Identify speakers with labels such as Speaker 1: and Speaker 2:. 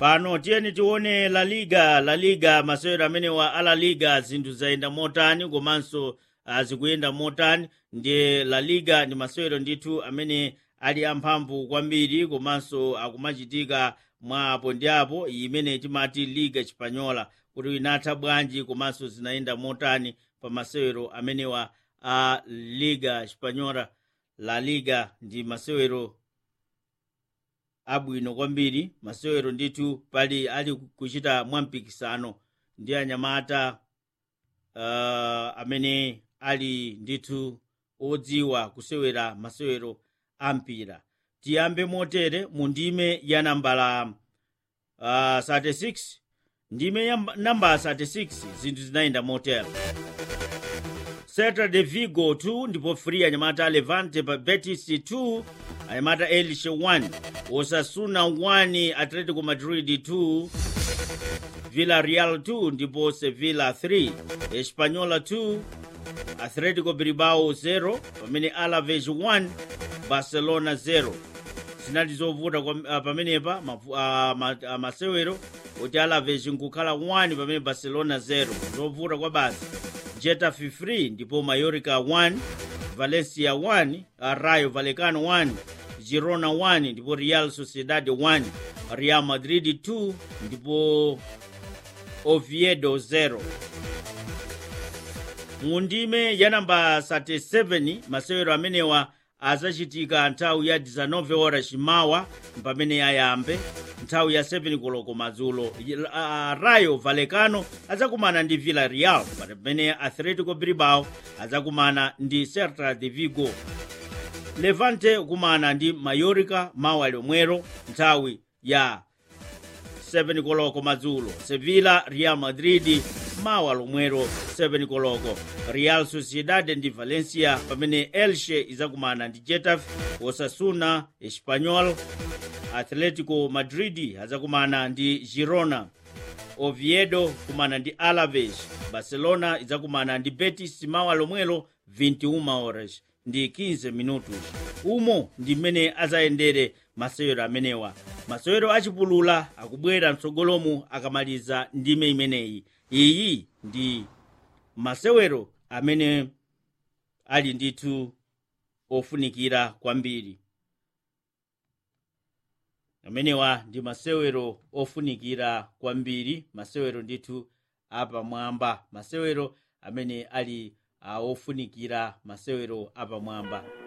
Speaker 1: pano tiyeni tione la liga la liga masewero amenewa a la liga zinthu zayenda motani komanso uh, zikuyenda motani ndiye la liga ndi masewero ndithu amene ali amphamvu kwambiri komanso akumachitika mwa apo ndi apo imene timati liga chipanyola kuti inatha bwanji komanso zinayenda motani pa masewero amenewa a liga chipanyola la liga ndi masewero abwino kwambiri masewero ndithu pali ali kuchita mwampikisano ndi anyamata uh, amene ali ndithu odziwa kusewera masewero ampira tiyambe motere mu ndime ya nambala uh, 36 ndime ya nambala 36 zinthu zinayenda motere Celta de Vigo 2 ndipo free anyamata Levante pa Betis 2 anyamata Elche 1 Osasuna 1 Atletico Madrid 2 Villarreal 2 ndipo Sevilla 3 Espanyola 2 Atletico Bilbao 0 pamene Alaves 1 Barcelona 0 zinali zovuta uh, pamenepa uh, ma, uh, masewero kuti Alaves nkukhala 1 pamene Barcelona 0 zovuta kwa basi Getafe 3 ndipo Mallorca 1 Valencia 1 Rayo Vallecano 1 Girona 1 ndipo Real Sociedad 1 Real Madrid 2 ndipo Oviedo 0 mu ndime ya namba 37 masewero amenewa azachitika nthawi ya 19 ora chimawa pamene ayambe nthawi ya 7 koloko madzulo uh, rayo vallecano azakumana ndi villarreal pamene atletico bilbao azakumana ndi celta de vigo levante kumana ndi mallorca mawa lomwero nthawi ya 7 koloko madzulo sevilla real madrid mawa lomwero 7 koloko real sociedad ndi valencia pamene elche izakumana ndi getafe osasuna espanyol atletico madrid azakumana ndi girona oviedo kumana ndi alaves barcelona izakumana ndi betis mawa lomwelo 21 horas ndi 15 minutos umo ndi mmene azayendere masewero amenewa masewero achipulula akubwera mtsogolomu akamaliza ndime imeneyi iyi ndi masewero amene ali ndithu ofunikira kwambiri amenewa ndi masewero ofunikira kwambiri masewero ndithu apamwamba masewero amene ali uh, ofunikira masewero apamwamba